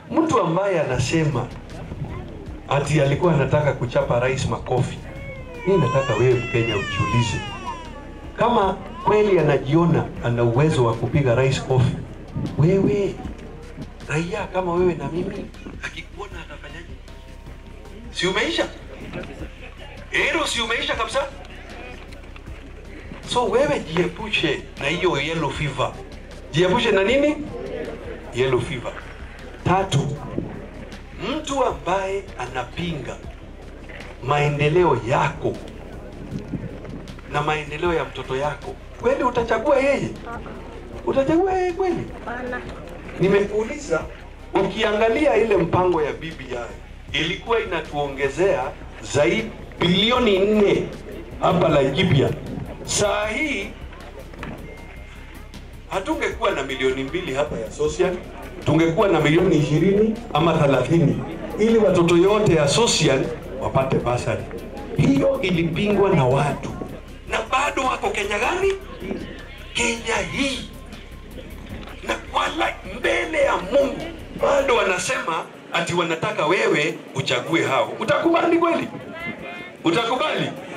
mtu ambaye anasema ati alikuwa anataka kuchapa rais makofi, mi nataka wewe Mkenya ujiulize kama kweli anajiona ana uwezo wa kupiga rais kofi, wewe raia kama wewe na mimi, akikuona atafanyaje? Si umeisha hilo, si umeisha kabisa. So wewe jiepushe na hiyo yellow fever, jiepushe na nini? Yellow fever. Tatu, mtu ambaye anapinga maendeleo yako na maendeleo ya mtoto yako, kweli utachagua yeye? Utachagua yeye kweli? Nimekuuliza, ukiangalia ile mpango ya BBI ilikuwa inatuongezea zaidi bilioni nne hapa Laikipia. Saa hii hatungekuwa na milioni mbili hapa ya social, tungekuwa na milioni ishirini ama thelathini ili watoto yote ya social wapate basari. Hiyo ilipingwa na watu na bado wako Kenya gani? Kenya hii na wala mbele ya Mungu bado wanasema ati wanataka wewe uchague hao. Utakubali kweli? Utakubali?